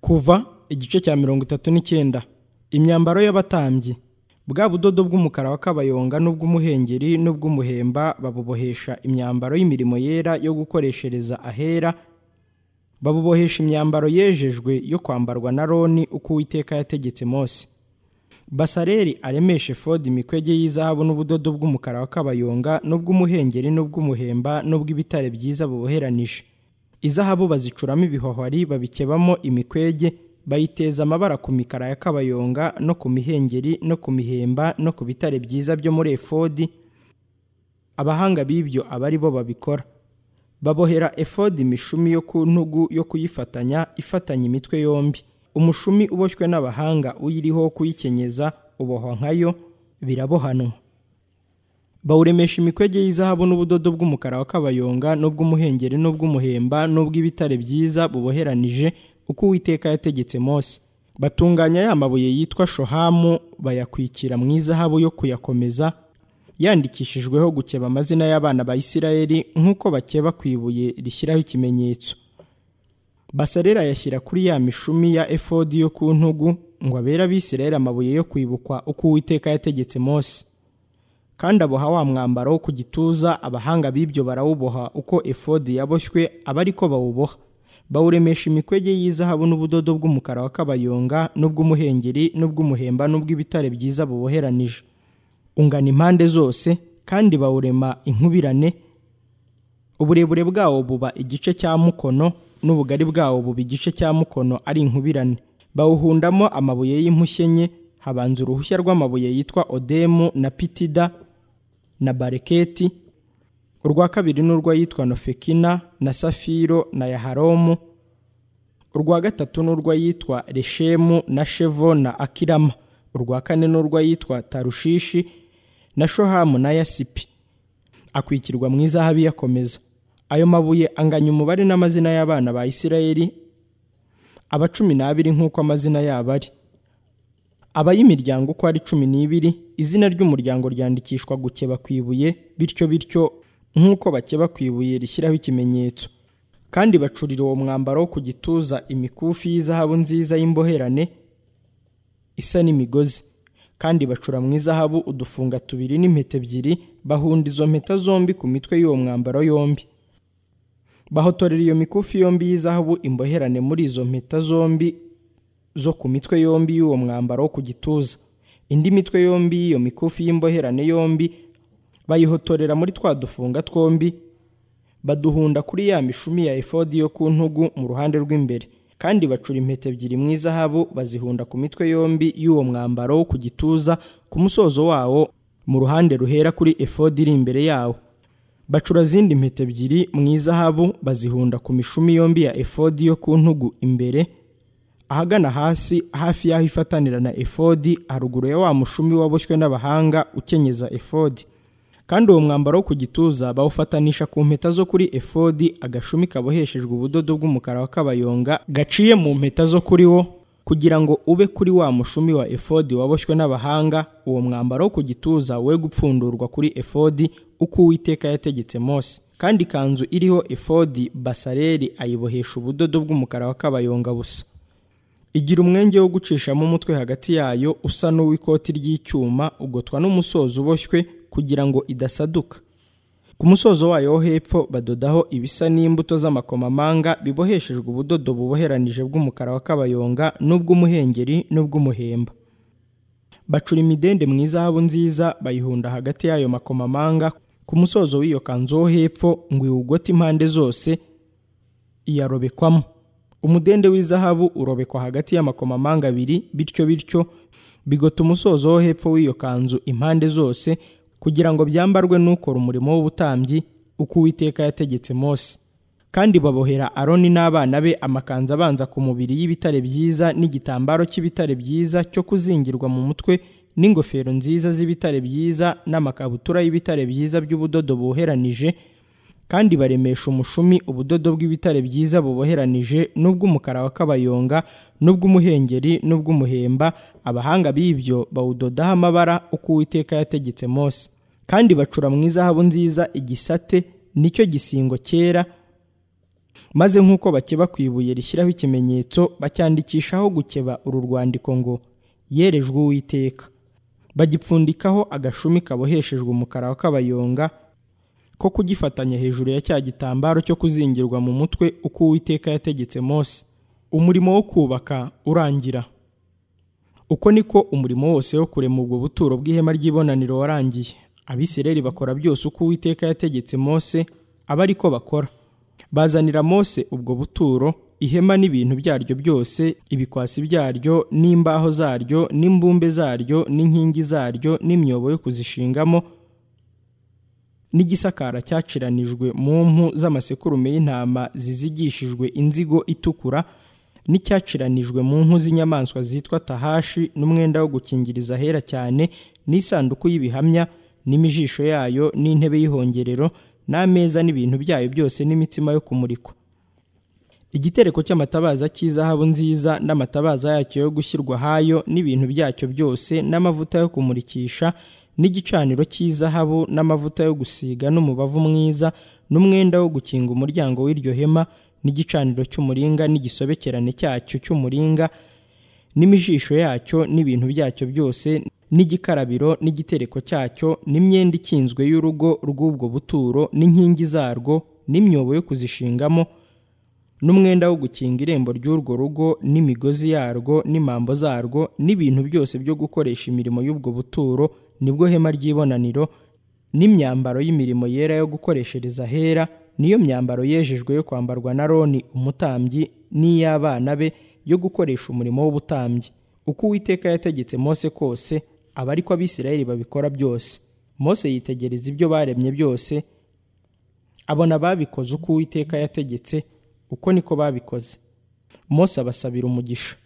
kuva igice cya mirongo itatu n'icyenda imyambaro y'abatambyi bwa budodo bw'umukara wa kabayonga n'ubw'umuhengeri n'ubw'umuhemba babubohesha imyambaro y'imirimo yera yo gukoreshereza ahera babubohesha imyambaro yejejwe yo kwambarwa na roni uko uwiteka yategetse mose basareri aremeshe fodi imikwege y'izahabu n'ubudodo bw'umukara wa kabayonga n'ubw'umuhengeri n'ubw'umuhemba n'ubw'ibitare byiza buboheranije izahabu bazicuramo ibihwahwari babikebamo imikwege bayiteza amabara ku mikara ya kabayonga no ku mihengeri no ku mihemba no ku bitare byiza byo muri efodi abahanga b'ibyo aba ari bo babikora babohera efodi imishumi yo ku ntugu yo kuyifatanya ifatanya imitwe yombi umushumi uboshywe n'abahanga uyiriho kuyikenyeza ubohwa nkayo birabohanwa bawuremesha imikwege y'izahabu n'ubudodo bw'umukara wa kabayonga n'ubw'umuhengeri n'ubw'umuhemba n'ubw'ibitare byiza buboheranije uko uwiteka yategetse mose batunganya ya mabuye yitwa shohamu bayakwikira mu izahabu yo kuyakomeza yandikishijweho gukeba amazina y'abana ba isirayeli nk'uko bakeba ku ibuye rishyiraho ikimenyetso basarera yashyira kuri ya mishumi ya efodi yo ku ntugu ngo abere abisirayeli amabuye yo kwibukwa uko uwiteka yategetse mose kandi aboha wa mwambaro wo ku gituza abahanga b'ibyo barawuboha uko efodi yaboshywe aba ari ko bawuboha bawuremesha imikwege y'izahabu n'ubudodo bw'umukara wa kabayonga n'ubw'umuhengeri n'ubw'umuhemba n'ubw'ibitare byiza buboheranije ungana impande zose kandi bawurema inkubirane uburebure bwawo buba igice cya mukono n'ubugari bwawo buba igice cya mukono ari inkubirane bawuhundamo amabuye y'impushye nke habanza uruhushya rw'amabuye yitwa odemu na pitida na bareketi urwa kabiri ni urw'ayitwa nofekina na safiro na yaharomu urwa gatatu ni urw'ayitwa reshemu na shevo na akirama urwa kane ni urw'ayitwa tarushishi na shohamu na yasipi akwikirwa mu izahabu iyakomeza ayo mabuye anganya umubare n'amazina y'abana ba isirayeli aba cumi n'abiri nk'uko amazina yabo ari abayimiryango uko ari cumi n'ibiri izina ry'umuryango ryandikishwa gukeba ku ibuye bityo bityo nk'uko bakeba ku ibuye rishyiraho ikimenyetso kandi bacurira uwo mwambaro wo ku gituza imikufi y'izahabu nziza y'imboherane isa n'imigozi kandi bacura mu izahabu udufunga tubiri n'impeta ebyiri bahunda izo mpeta zombi ku mitwe y'uwo mwambaro yombi bahotorera iyo mikufi yombi y'izahabu imboherane muri izo mpeta zombi zo ku mitwe yombi y'uwo mwambaro wo ku gituza indi mitwe yombi y'iyo mikufi y'imboherane yombi bayihotorera muri twa dufunga twombi baduhunda kuri ya mishumi ya efodi yo ku ntugu mu ruhande rw'imbere kandi bacura impeta ebyiri mu izahabu bazihunda ku mitwe yombi y'uwo mwambaro wo ku gituza ku musozo wawo mu ruhande ruhera kuri efodi iri imbere yawo bacura zindi impeta ebyiri mu izahabu bazihunda ku mishumi yombi ya efodi yo ku ntugu imbere ahagana hasi hafi y'aho ifatanira na efodi haruguru ya wa mushumi waboshywe n'abahanga ukenyeza efodi kandi uwo mwambaro wo ku gituza bawufatanisha ku mpeta zo kuri efodi agashumi kaboheshejwe ubudodo bw'umukara wa kabayonga gaciye mu mpeta zo kuri wo kugira ngo ube kuri wa mushumi wa efodi waboshywe n'abahanga uwo mwambaro wo ku gituza we gupfundurwa kuri efodi uko uwiteka yategetse mose kandi ikanzu iriho efodi basareri ayibohesha ubudodo bw'umukara wa kabayonga busa igira umwenge wo gucishamo umutwe hagati yayo usa n'uw'ikoti ry'icyuma ugotwa n'umusozo uboshywe kugira ngo idasaduka ku musozo wayo wo hepfo badodaho ibisa n'imbuto z'amakomamanga biboheshejwe ubudodo buboheranije bw'umukara wa kabayonga n'ubw'umuhengeri n'ubw'umuhemba bacura imidende mu izahabu nziza bayihunda hagati y'ayo makomamanga ku musozo w'iyo kanzu wo hepfo ngo iwugote impande zose iyarobekwamo umudende w'izahabu urobekwa hagati y'amakomamanga abiri bityo bityo bigota umusozo wo hepfo w'iyo kanzu impande zose kugira ngo byambarwe n'ukora umurimo w'ubutambyi uko uwiteka yategetse mose kandi babohera aroni n'abana be amakanzu abanza ku mubiri y'ibitare byiza n'igitambaro cy'ibitare byiza cyo kuzingirwa mu mutwe n'ingofero nziza z'ibitare byiza n'amakabutura y'ibitare byiza by'ubudodo buheranije kandi baremesha umushumi ubudodo bw'ibitare byiza buboheranije n'ubw'umukara wa kabayonga n'ubw'umuhengeri n'ubw'umuhemba abahanga b'ibyo bawudodaho amabara uko uwiteka yategetse mose kandi bacura mu izahabu nziza igisate nicyo gisingo cyera maze nk'uko bakeba ku ibuye rishyiraho ikimenyetso bacyandikishaho gukeba uru rwandiko ngo yerejwe uwiteka bagipfundikaho agashumi kaboheshejwe umukara wa kabayonga ko kugifatanya hejuru ya cya gitambaro cyo kuzingirwa mu mutwe uko uwiteka yategetse Mose umurimo wo kubaka urangira uko niko umurimo wose wo kurema ubwo buturo bw'ihema ry'ibonaniro warangiye abisirayeli bakora byose uko uwiteka yategetse Mose aba ari ko bakora bazanira Mose ubwo buturo ihema n'ibintu byaryo byose ibikwasi byaryo n'imbaho zaryo n'imbumbe zaryo n'inkingi zaryo n'imyobo yo kuzishingamo n'igisakara cyaciranijwe mu mpu z'amasekurume y'intama zizigishijwe inzigo itukura n'icyaciranijwe mu mpu z'inyamaswa zitwa tahashi n'umwenda wo gukingiriza ahera cyane n'isanduku y'ibihamya n'imijisho yayo n'intebe y'ihongerero n'ameza n'ibintu byayo byose n'imitsima yo kumurikwa igitereko cy'amatabaza cy'izahabu nziza n'amatabaza yacyo yo gushyirwa ahayo n'ibintu byacyo byose n'amavuta yo kumurikisha n'igicaniro cy'izahabu n'amavuta yo gusiga n'umubavu mwiza n'umwenda wo gukinga umuryango w'iryo hema n'igicaniro cy'umuringa n'igisobekerane cyacyo cy'umuringa n'imijisho yacyo n'ibintu byacyo byose n'igikarabiro n'igitereko cyacyo n'imyenda ikinzwe y'urugo rw'ubwo buturo n'inkingi zarwo n'imyobo yo kuzishingamo n'umwenda wo gukinga irembo ry'urwo rugo n'imigozi yarwo n'imambo zarwo n'ibintu byose byo gukoresha imirimo y'ubwo buturo nibwo hema ry'ibonaniro n'imyambaro y''imirimo yera yo gukoreshereza ahera niyo myambaro yejejwe yo kwambarwa na roni umutambyi n'iy'abana be yo gukoresha umurimo w'ubutambyi uko uwiteka yategetse mose kose aba ariko abisirayeli babikora byose mose yitegereza ibyo baremye byose abona babikoze uko uwiteka yategetse uko niko babikoze mose abasabira umugisha